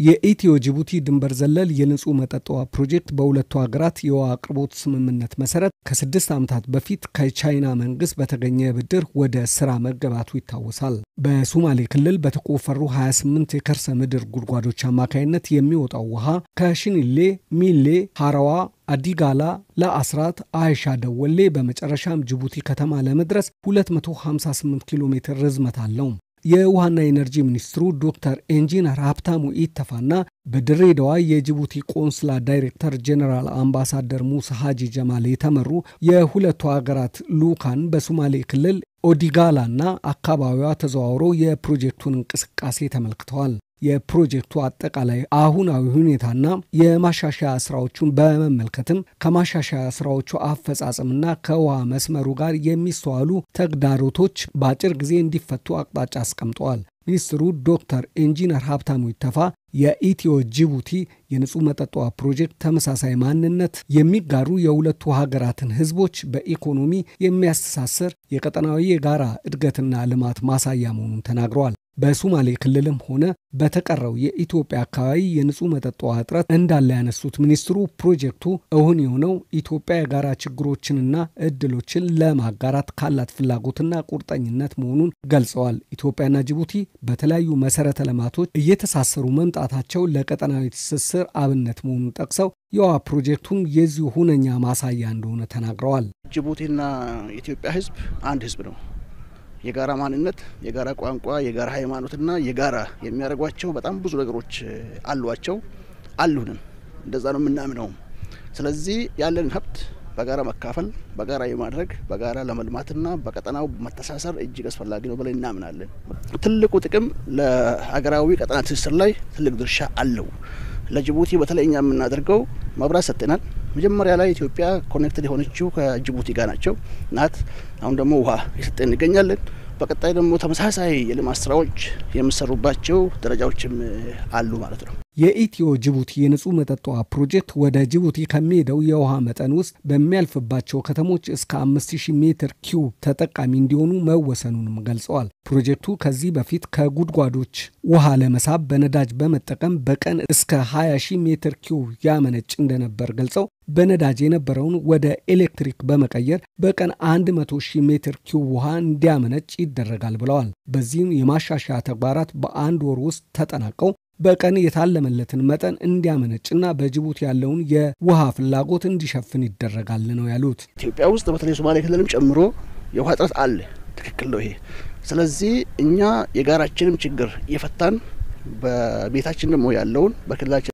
የኢትዮ ጅቡቲ ድንበር ዘለል የንጹህ መጠጥ ውሃ ፕሮጀክት በሁለቱ ሀገራት የውሃ አቅርቦት ስምምነት መሰረት ከስድስት ዓመታት በፊት ከቻይና መንግስት በተገኘ ብድር ወደ ስራ መገባቱ ይታወሳል። በሶማሌ ክልል በተቆፈሩ 28 የከርሰ ምድር ጉድጓዶች አማካይነት የሚወጣው ውሃ ከሽኒሌ፣ ሚሌ፣ ሀረዋ አዲጋላ ለአስራት አይሻ ደወሌ በመጨረሻም ጅቡቲ ከተማ ለመድረስ 258 ኪሎ ሜትር ርዝመት አለው። የውሃና ኤነርጂ ሚኒስትሩ ዶክተር ኢንጂነር ሀብታሙ ኢተፋና በድሬዳዋ የጅቡቲ ቆንስላ ዳይሬክተር ጄኔራል አምባሳደር ሙሳ ሀጂ ጀማል የተመሩ የሁለቱ ሀገራት ልዑካን በሶማሌ ክልል ኦዲጋላና አካባቢዋ ተዘዋውረው የፕሮጀክቱን እንቅስቃሴ ተመልክተዋል። የፕሮጀክቱ አጠቃላይ አሁናዊ ሁኔታና የማሻሻያ ስራዎቹን በመመልከትም ከማሻሻያ ስራዎቹ አፈጻጸምና ከውሃ መስመሩ ጋር የሚስተዋሉ ተግዳሮቶች በአጭር ጊዜ እንዲፈቱ አቅጣጫ አስቀምጠዋል። ሚኒስትሩ ዶክተር ኢንጂነር ሀብታሙ ኢተፋ የኢትዮ ጅቡቲ የንጹህ መጠጥ ውሃ ፕሮጀክት ተመሳሳይ ማንነት የሚጋሩ የሁለቱ ሀገራትን ሕዝቦች በኢኮኖሚ የሚያስተሳስር የቀጠናዊ የጋራ እድገትና ልማት ማሳያ መሆኑን ተናግረዋል። በሶማሌ ክልልም ሆነ በተቀረው የኢትዮጵያ አካባቢ የንጹህ መጠጥ ውሃ እጥረት እንዳለ ያነሱት ሚኒስትሩ ፕሮጀክቱ እውን የሆነው ኢትዮጵያ የጋራ ችግሮችንና እድሎችን ለማጋራት ካላት ፍላጎትና ቁርጠኝነት መሆኑን ገልጸዋል። ኢትዮጵያና ጅቡቲ በተለያዩ መሰረተ ልማቶች እየተሳሰሩ መምጣታቸው ለቀጠናዊ ትስስር አብነት መሆኑን ጠቅሰው የውሃ ፕሮጀክቱም የዚሁ ሁነኛ ማሳያ እንደሆነ ተናግረዋል። ጅቡቲና የኢትዮጵያ ህዝብ አንድ ህዝብ ነው። የጋራ ማንነት፣ የጋራ ቋንቋ፣ የጋራ ሃይማኖትና የጋራ የሚያደርጓቸው በጣም ብዙ ነገሮች አሏቸው አሉንም። እንደዛ ነው የምናምነው። ስለዚህ ያለን ሀብት በጋራ መካፈል፣ በጋራ የማድረግ በጋራ ለመልማትና በቀጠናው መተሳሰር እጅግ አስፈላጊ ነው ብለን እናምናለን። ትልቁ ጥቅም ለሀገራዊ ቀጠና ትስስር ላይ ትልቅ ድርሻ አለው። ለጅቡቲ በተለይ እኛ የምናደርገው መብራት ሰጥተናል። መጀመሪያ ላይ ኢትዮጵያ ኮኔክትድ የሆነችው ከጅቡቲ ጋር ናቸው ናት። አሁን ደግሞ ውሃ የሰጠን እንገኛለን። በቀጣይ ደግሞ ተመሳሳይ የልማት ስራዎች የሚሰሩባቸው ደረጃዎችም አሉ ማለት ነው። የኢትዮ ጅቡቲ የንጹህ መጠጥ ውሃ ፕሮጀክት ወደ ጅቡቲ ከሚሄደው የውሃ መጠን ውስጥ በሚያልፍባቸው ከተሞች እስከ 5000 ሜትር ኪዩብ ተጠቃሚ እንዲሆኑ መወሰኑንም ገልጸዋል። ፕሮጀክቱ ከዚህ በፊት ከጉድጓዶች ውሃ ለመሳብ በነዳጅ በመጠቀም በቀን እስከ 20 ሺህ ሜትር ኪዩብ ያመነጭ እንደነበር ገልጸው በነዳጅ የነበረውን ወደ ኤሌክትሪክ በመቀየር በቀን 100 ሺህ ሜትር ኪዩብ ውሃ እንዲያመነጭ ይደረጋል ብለዋል። በዚህም የማሻሻያ ተግባራት በአንድ ወር ውስጥ ተጠናቀው በቀን የታለመለትን መጠን እንዲያመነጭና በጅቡቲ ያለውን የውሃ ፍላጎት እንዲሸፍን ይደረጋል ነው ያሉት። ኢትዮጵያ ውስጥ በተለይ ሶማሌ ክልልም ጨምሮ የውሃ እጥረት አለ። ትክክል ነው ይሄ። ስለዚህ እኛ የጋራችንም ችግር እየፈታን በቤታችን ደግሞ ያለውን በክልላችን